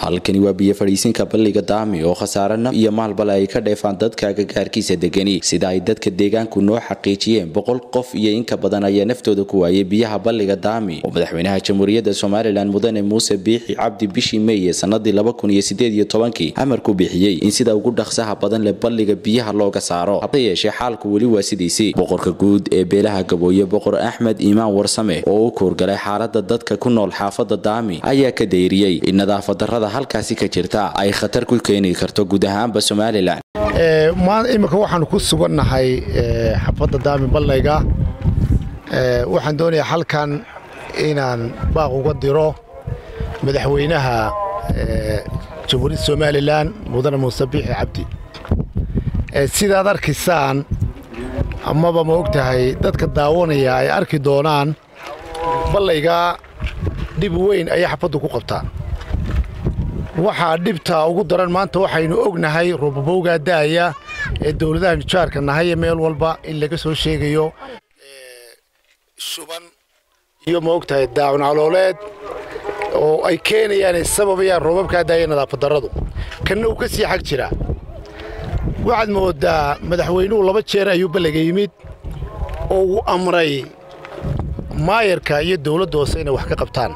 halkani waa biyo fadhiisinka balliga daami oo khasaare naf iyo maalbale ay ka dheefaan dadka agagaarkiisa degani sida ay dadka deegaanku noo xaqiijiyeen boqol qof iyo inka badan ayaa naftooda ku waayay biyaha balliga daami oo madaxweynaha jamhuuriyadda somalilan mudane muuse biixi cabdi bishii meeye sanadii laba kun iyo sideed iyo tobankii amar ku bixiyey in sida ugu dhaqsaha badan leh balliga biyaha looga saaro hase yeeshee xaalku weli waa sidiisii boqorka guud ee beelaha gabooye boqor axmed iimaan warsame oo u koorgalay xaalada dadka ku nool xaafada daami ayaa ka dayriyey in nadaafad darrada halkaasi ka jirta ay khatar ku keeni karto guud ahaanba somalilan iminka waxaanu ku sugannahay xafadda daami ballayga waxaan doonayaa halkan inaan baaq uga diro madaxweynaha jamhuuriyadda somalilan mudane muuse biixi cabdi sidaad arkaysaan amaba ma og tahay dadka daawanaya ay arki doonaan ballayga dhib weyn ayay xafaddu ku qabtaan waxaa dhibta ugu daran maanta waxaynu ognahay roobabowgaa da'aya ee dowladaha nijaarka nahay ee meel walba in laga soo sheegayo shuban iyo ma og tahay daacun calooleed oo ay keenayaan ay sababayaan roobabkaa daaya nadaafad darradu kanna uu ka sii xag jiraa waxaad moodaa madaxweynuhu laba jeer ayuu balliga yimid oo uu amray maayarka iyo dawladda hoose inay wax ka qabtaan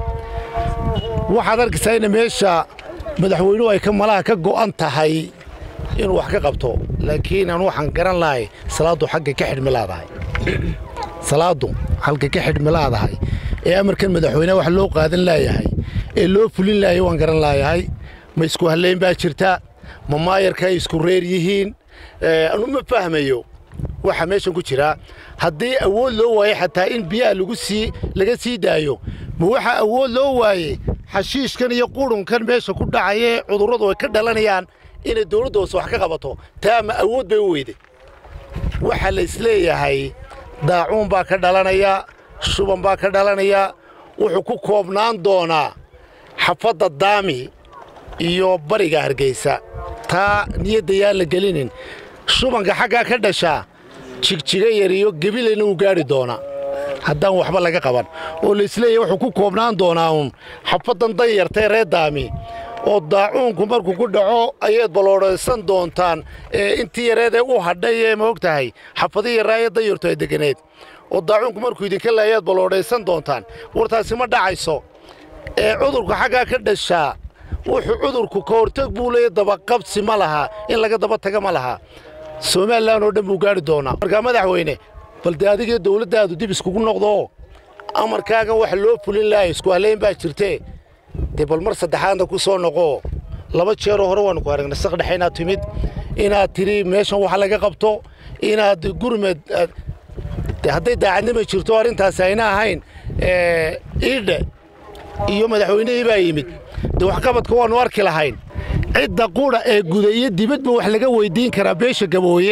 waxaad arkaysaa ina meesha madaxweynuhu ay ka malaha ka go'an tahay inuu wax ka qabto laakiin aan waxaan garan lahay salaaddu xagga ka xidhmi laadahay salaaddu halka ka xidhmi laadahay ee amarkan madaxweyneha wax loo qaadan laayahay ee loo fulin laayay waan garan laayahay ma isku hallayn baa jirta ma maayarka ay isku reer yihiin anu ma fahmayo waxaa meeshan ku jiraa haddii awood loo waayey xataa in biyaha lagu sii laga sii daayo ma waxaa awood loo waayey xashiishkan iyo qurunkan meesha ku dhacaya ee cudurradu ay ka dhalanayaan inay dawladda hoose wax ka qabato taa ma awood bay u weyday waxaa la isleeyahay daacuun baa ka dhalanaya shuban baa ka dhalanaya wuxuu ku koobnaan doonaa xafadda daami iyo bariga hargeysa taa niyadda yaan la gelinin shubanka xaggaa ka dhashaa jigjiga yar iyo gebilayna uu gaadhi doonaa haddaan waxba laga qaban oo laisleeyahy wuxuu ku koobnaan doonaa uun xafaddan danyartae reer daami oo daacuunku markuu ku dhaco ayaad balloodhaysan doontaan intii yareedee u hadhay ee ma og tahay xafadii yaraaye danyartu ay deganeed oo daacuunku markuu idinka laayaad balloodhaysan doontaan wartaasi ma dhacayso ee cudurku xaggaa ka dhashaa wuxuu cudurku ka hortag buu leeya dabaqabsi ma laha in laga daba taga ma laha somalilan oo dhan buu gaadhi doonaa markaa madaxweyne bal dee adigii dawladdaadu dib iskugu noqdoo amarkaagan wax loo fulin lahay isku hallayn baa jirtee dee bal mar saddexaadna ku soo noqoo laba jeeroo hore waannu ku aragnay saqdhexe inaad timid inaad tidhi meeshan wax laga qabto inaad gurmed de hadday daacadnima jirto arrintaasi ayna ahayn iidhe iyo madaxweynihii baa yimid dee waxqabadka waannu arki lahayn cidda qudha ee guda iyo dibadba wax laga weyddiin karaa beesha gabooye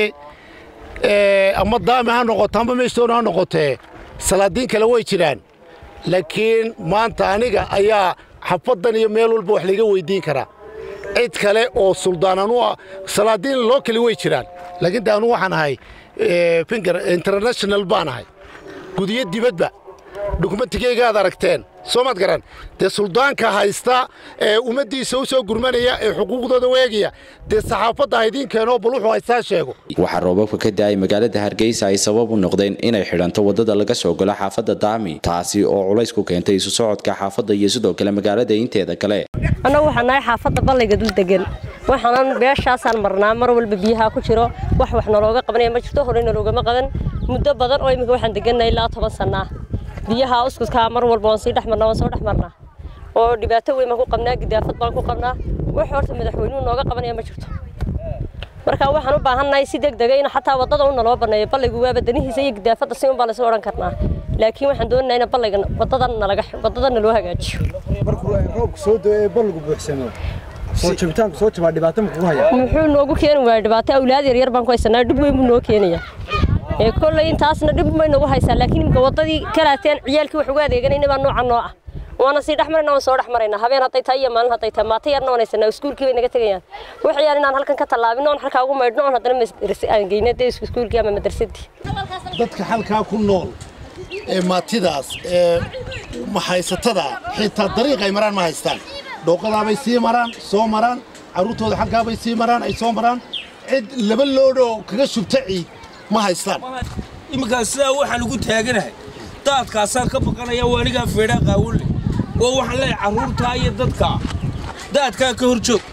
ama daami ha noqoto amba meeshtoona ha noqotee salaadiin kale way jiraan laakiin maanta aniga ayaa xafaddan iyo meel walba wax laga weyddiin karaa cid kale oo suldaanan u ah salaadiin loo kali way jiraan laakiin de anu waxaan ahay finger international baan ahay gudiyo dibadba dukumentigeyga aad aragteen soo maad garan dee suldaanka haysta ee ummaddiisa u soo gurmanaya ee xuquuqdooda weegaya dee saxaafadda haydiin keenoo bal wuxuu haystaa sheego waxaa roobabka ka da'ay magaalada hargeysa ay sabab u noqdeen inay xidhanto waddada laga soo galo xaafadda daami taasi oo culays ku keentay isu socodka xaafadda iyo sidoo kale magaalada inteeda kale annagu waxaan nahay xaafadda ballayga dul degan waxaanan beeshaasaan marnaa mar walba biyaha ku jiro wax wax nalooga qabanaya ma jirto horey naloogama qaban muddo badan oo iminka waxaan degannahay ilaa toban sannaa biyaha uskudkaa mar walba waan sii dhex marnaa waan soo dhex marnaa oo dhibaato weyn baan ku qabnaa gidaafad baan ku qabnaa wax horta madaxweynuhu nooga qabanaya ma jirto marka waxaan u baahannahay si deg dega in xataa waddada u naloo banneeyo ballaygu waaba danihiisa iyo gidaafadda si un baan isla odhan karnaa laakiin waxaan doonaynaa in ballayga waddada nalaga waddada naloo hagaajiyo markuu roobku soo doo ee balligu buuxsamo soo jabitaanku soo jabaa dhibaato ma kugu haya muxuu noogu keeni waaya dhibaato awlaad yar yar baan ku haysanaa dhib weyn buu noo keenaya ee kolley intaasna dhib may nagu haysaa laakiin imika waddadii kalaateen ciyaalkii wax uga adeeganayna baa nooca noo ah waana sii dhex marayna waan soo dhex maraynaa habeen hadday tahay iyo maalin hadday tahay maata yarna waan haysanaa iskuulkii bay naga tegayaan waxayaan inaan halkan ka tallaabino oon halkaa ugu maydhno oon haddana madrasa aan geyno dee iskuulkii ama madrasadii dadka halkaa ku nool ee maatidaas ee mahaysatada xitaa dariiq ay maraan ma haystaan dhooqadaabay sii maraan soo maraan carruurtooda xaggaabay sii maraan ay soo maraan cid laba loodhoo kaga shubta ciid ma haystaan iminkaas sidaa waxaan ugu taaganahay daadkaasaan ka baqanaya waa anigaa feedhaa qaawole oo waxaan leeyahay carruurtaa iyo dadkaa daadkaa ka hor joog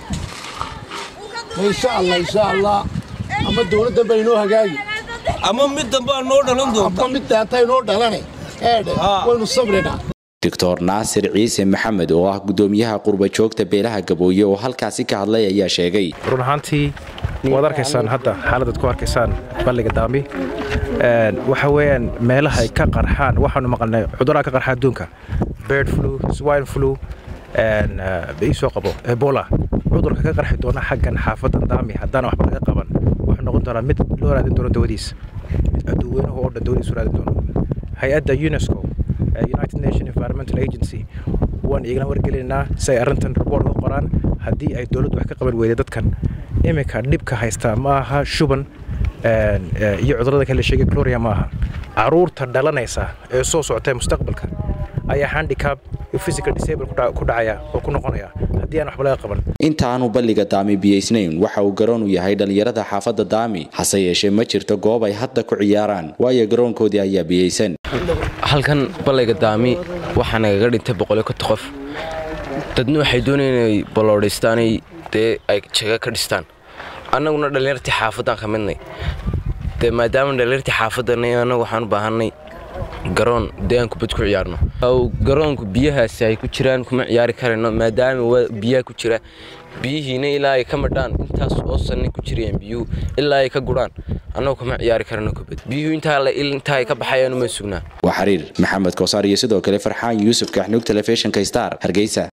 insha allah insha allah ama dawladdan baa inoo hagaagi ama mid dambaa noo dhalan doonta ama mid daanta inoo dhalane eedhe waynu sabrinaa doctor naasir ciise maxamed oo ah gudoomiyaha qurba joogta beelaha gabooye oo halkaasi ka hadlay ayaa sheegay run ahaantii waad arkaysaan hadda xaaladaad ku arkaysaan balliga daami waxa weeyaan meelaha ay ka qarxaan waxaanu maqalnay cudurraa ka qarxa adduunka bird flu swine flu isoo qabo ebola cudurka ka qarxi doona xaggan xaafadan daami haddana waxba laga qaban wuxuu noqon doonaa mid loo raadin doono dawadiis mid adduweynuhu oo dhan dawadiisu raadin doono hay-adda unesco united nation environmental agency waan igana wargelinaynaa si ay arrintan report u qoraan haddii ay dowladdu wax ka qaban weyday dadkan iminka dhibka haysta ma aha shuban iyo cudurrada kale sheegay gloria ma aha caruurta dhalanaysa ee soo socotay mustaqbalka ayaa handicap physical disable ku dhacaya oo ku noqonaya haddii aan waxba laga qaban intaanu balliga daami biyaysnayn waxa uu garoon u yahay dhallinyarada xaafadda daami hase yeeshee ma jirto goob ay hadda ku ciyaaraan waayo garoonkoodii ayaa biyaysan halkan ballayga daami waxaa nagaga dhintay boqolyo konta qof dadna waxay doonayeen inay balloodhaystaanay dee ay jaga ka dhistaan annaguna dhallinyartii xaafaddaan ka midnay dee maadaama dhallinyartii xaafaddanay annagu waxaan u baahannay garoon dee aan kubad ku ciyaarno garoonku biyahaasi ay ku jiraan kuma ciyaari karayno maadaama biyaha ku jira biyihiina ilaa ay ka madhaan intaas oo sanay ku jirayaan biyuhu ilaa ay ka gudhaan annagu kuma ciyaari karayno kubad biyuhu intaa ay ka baxayaan uma sugnaa waa xiriir maxamed koosaar iyo sidoo kale farxaan yuusuf kaaxnuug telefishinka star hargeysa